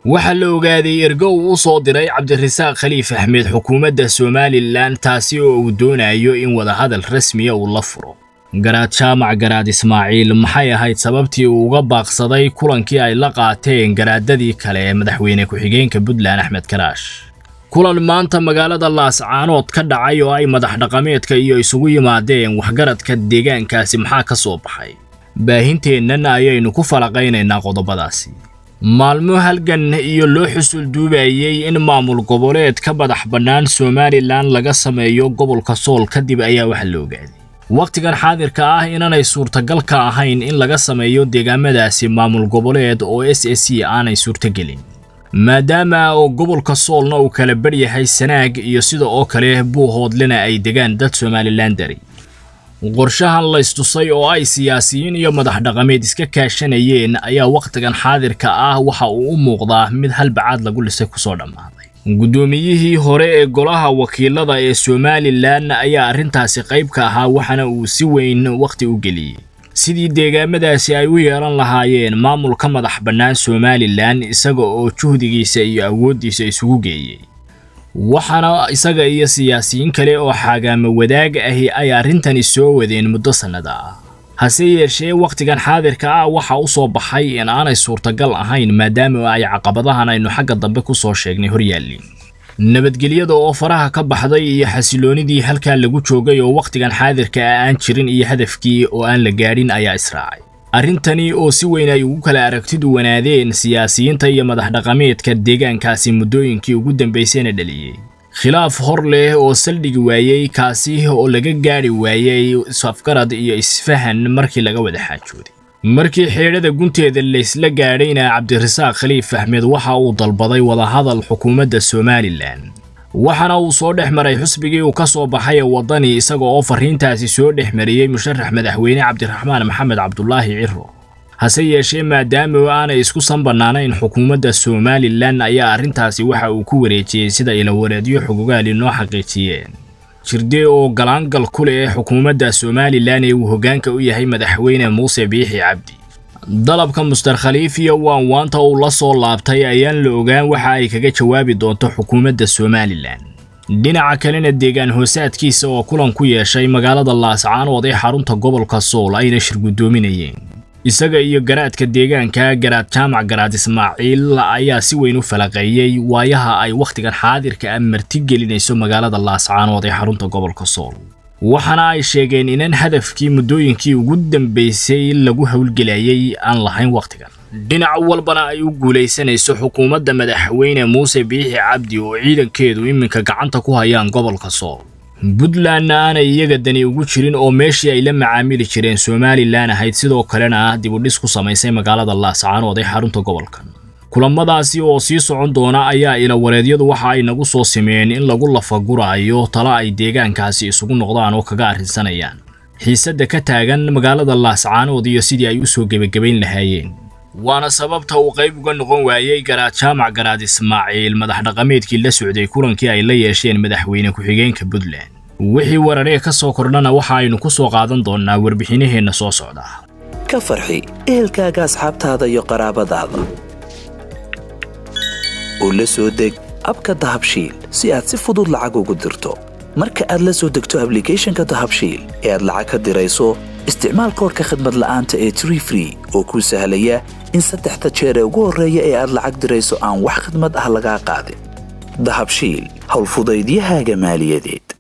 waxaa la ogaaday ergo uu u soo diray cabdirasaaq khaliif axmed xukuumadda somalilan taasi oo uu doonayo in wadahadal rasmiya uu la furo garaad jaamac garaad ismaaciil maxay ahayd sababtii uu uga baaqsaday kulankii ay la qaateen garaadadii kale ee madaxweyne ku-xigeenka puntland axmed karaash kulan maanta magaalada laascaanood ka dhacay oo ay madax dhaqameedka iyo isugu yimaadeen waxgaradka deegaankaasi maxaa ka soo baxay baahinteennan ayaynu ku falaqaynaynaa qodobadaasi maalmo halgan iyo loo xusul duubayey in maamul goboleed ka madax bannaan somalilan laga sameeyo gobolka sool kadib ayaa waxa la ogaaday wakhtigan xaadirka ah inaanay suurtagal ka ahayn in laga sameeyo deegaamadaasi maamul goboleed oo s s c aanay suurtogelin maadaama oo gobolka soolna uu kala badhyahay sanaag iyo sida oo kale buuhoodlena ay degaan dad somalilan dari qorshahan laystusay oo ay siyaasiyiin iyo madax dhaqameed iska kaashanayeen ayaa wakhtigan xaadirka ah waxa uu u muuqdaa mid halbacaad lagu lisay kusoo dhammaaday guddoomiyihii hore ee golaha wakiilada ee somalilan ayaa arrintaasi qayb ka ahaa waxaana uu si weyn wakhti u geliyey sidii deegaamadaasi ay u yeelan lahaayeen maamul ka madax bannaan somalilan isaga oo juhdigiisa iyo awooddiisa isugu geeyey waxaana isaga iyo siyaasiyiin kale oo xaagaamo wadaag ahi ay arrintani soo wadeen muddo sannada ah hase yeeshee wakhtigan xaadirka ah waxa u soo baxay in aanay suurtagal ahayn maadaama ay caqabadahan aynu xagga dambe ku soo sheegnay hor yaalliin nabadgelyada oo faraha ka baxday iyo xasiloonidii halkaa lagu joogay oo wakhtigan xaadirka ah aan jirin iyo hadafkii oo aan la gaadhin ayaa israacay arrintani oo si weyn ay ugu kala aragtidu wanaadeen siyaasiyiinta iyo madax dhaqameedka deegaankaasi muddooyinkii ugu dambaysayna dhaliyey khilaaf hor leh oo saldhigi waayey kaasi oo laga gaadhi waayey isafgarad iyo isfahan markii laga wada xaajooday markii xeedhada gunteeda laysla gaadhayna cabdirasaaq khaliif axmed waxa uu dalbaday wadahadal xukuumadda somalilan waxaana uu soo dhex maray xusbigii uu ka soo baxay waddani isaga oo farriintaasi soo dhex mariyey musharax madaxweyne cabdiraxmaan maxamed cabdulaahi ciro hase yeeshee maadaama aanay isku san bannaanayn xukuumadda somalilan ayaa arrintaasi waxa uu ku wareejiyey sida ilawareedyo xogogaali noo xaqiijiyeen jirdee oo galaangal ku leh xukuumadda somalilan ee uu hoggaanka u yahay madaxweyne muuse biixi cabdi dalabka muster khaliif iyo waanwaanta uu la soo laabtay ayaan la ogaan waxa ay kaga jawaabi doonto xukuumadda somalilan dhinaca kalena deegaan hoosaadkiisa oo kulan ku yeeshay magaalada laascaanood ee xarunta gobolka sool ayna shir guddoominayeen isaga iyo garaadka deegaanka garaad jaamac garaad ismaaciil ayaa si weyn u falaqeeyey waayaha ay wakhtigan xaadirka ah martigelinayso magaalada laascaanood ee xarunta gobolka sool waxaana ay sheegeen inaan hadafkii muddooyinkii ugu dambaysay lagu howlgelayay aan lahayn wakhtigan dhinac walbana ay u guulaysanayso xukuumadda madaxweyne muuse biixi cabdi oo ciidankeedu iminka gacanta ku hayaan gobolka sool puntlandna aanay iyaga dani ugu jirin oo meeshii ay la macaamili jireen somalilan ahayd sidoo kalena ah dibudhis ku samaysay magaalada laascaanood ee xarunta gobolkan kulamadaasi oo sii socon doona ayaa ilawareedyadu waxa ay nagu soo simeen in lagu lafaguraayo tala ay deegaankaasi isugu noqdaan oo kaga arrinsanayaan xiisadda ka taagan magaalada laascaanood iyo sidii ay u soo gebagabayn lahaayeen waana sababta uu qayb uga noqon waayey garaad jaamac garaad ismaaciil madax dhaqameedkii la socday kulankii ay la yeesheen madaxweyne ku-xigeenka puntland wixii wararee ka soo kordhana waxa aynu ku soo qaadan doonnaa warbixinaheenna soo socda ka farxi ehelkaaga asxaabtaada iyo qaraabadaada oo la soo deg abka dahabshiil si aad si fudud lacag ugu dirto marka aad la soo degto ablicathonka dahabshiil ee aad lacag ka dirayso isticmaal koorka khadmad la'aanta ee tree free oo kuu sahlaya in saddexda jeer ee ugu horreeya ee aad lacag dirayso aan wax khadmad ah lagaa qaadin dahabshiil howlfudaydiyahaaga maaliyadeed